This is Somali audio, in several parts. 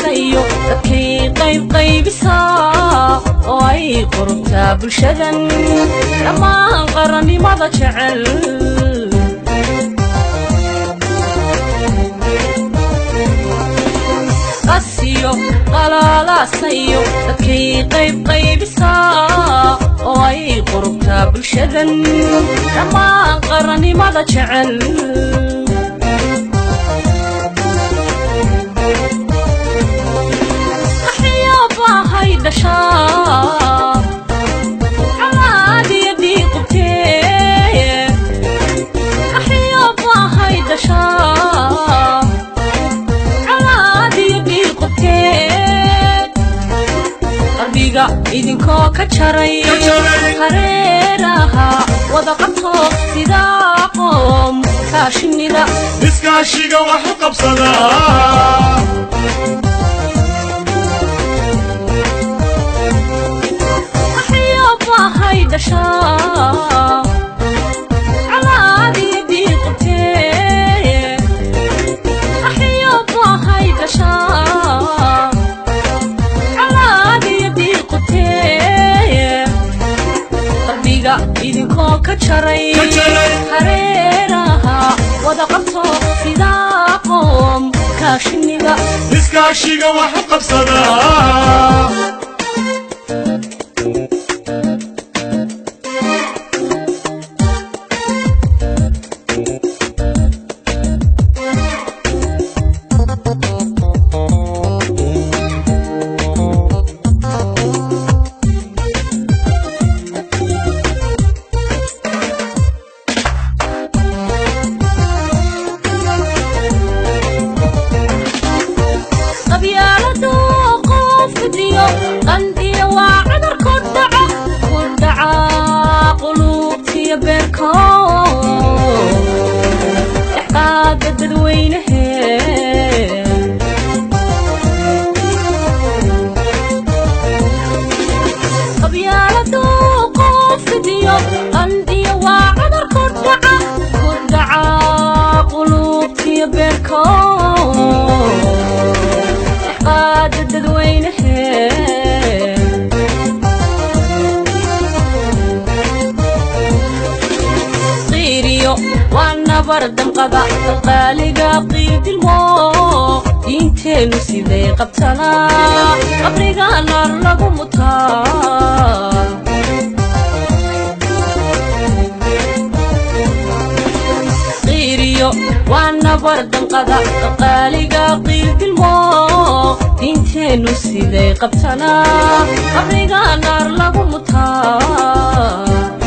qalaalasayo dadkay qaybqaybisaa oo ay qurubtaa bulshadan dhammaan qarannimada jecel qasiyo qalaalaasayo dadkay qaybqaybisaa oo ay qurubtaa bulshadan dhammaan qarannimada jecel waxyaabahay dhashaa calaadiya dhiiqubtee waxyaabahay dhashaa calaadiya dhiiqubtee qalbiga idinkoo ka jaray hareeraha wada qabto sidaa qoom kaashinida iskaashiga wax u qabsadaa waxyaabahay dhashaa calaadiya dhiiqubtee waxyaabahay dhashaa calaadiya dhiiqubtee qalbiga idinkoo ka jaray Ka jaray. hareeraha wada qabto sidaa qoom kaashinida iskaashiga wax u qabsadaa qabyaaladu qof fidiyo qandiya waa cudur ku dhaca ku dhaca quluubtiyo beerko dhexqaada dadweynahe qabyaaladu qof fidiyo qandiya waa cudur ku dhaca ku dhaca quluubtiyo beerko qaada dadweynahe qiiriyo waa nabar damqada qalqaaliga qiidilmo diinteennu siday qabtanaa qabriga naar lagu mutaa qiiriyo waa nabar danqada qalqaaliga qiildilmo diinteennu siday qabtanaa qabriga naar lagu mutaa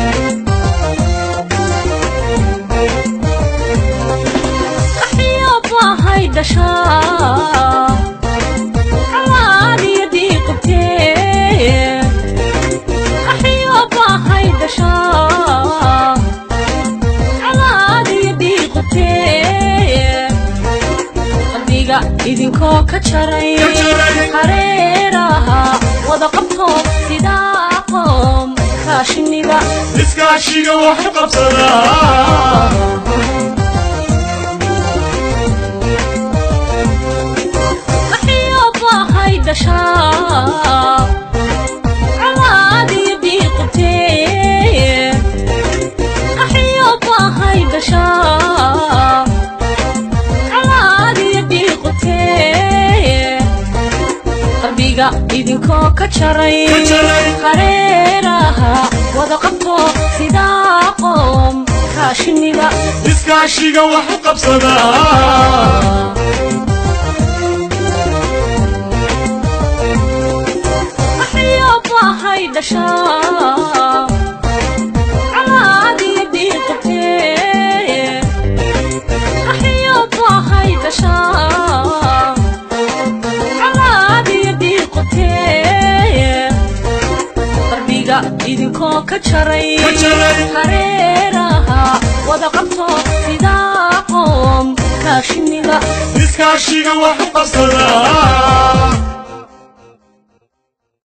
waxyaabahay dhashaa calaadiya dhiiqubtee waxyaabahay dhashaa calaadiya dhiiqubtee qalbiga idinkoo ka jaray Ka jaray. hareeraha wada qabto sidaa qoom kaashinida iskaashiga wax u qabsadaa waxyaabahay dhashaa calaadiya dhiiqubtee waxyaabahay dhashaa calaadiya dhiiqubtee qalbiga idinkoo ka jaray Ka jaray. hareeraha wada qabto sidaa qoom kaashinida iskaashiga wax u qabsadaa waxyaabahay dhashaa calaadiya dhiiqubtee waxyaabahay dhashaa calaadiya dhiiqubtee qalbiga idinkoo ka jaray Ka jaray. hareeraha wada qabto sidaa qoom kaashinida iskaashiga wax u qabsadaa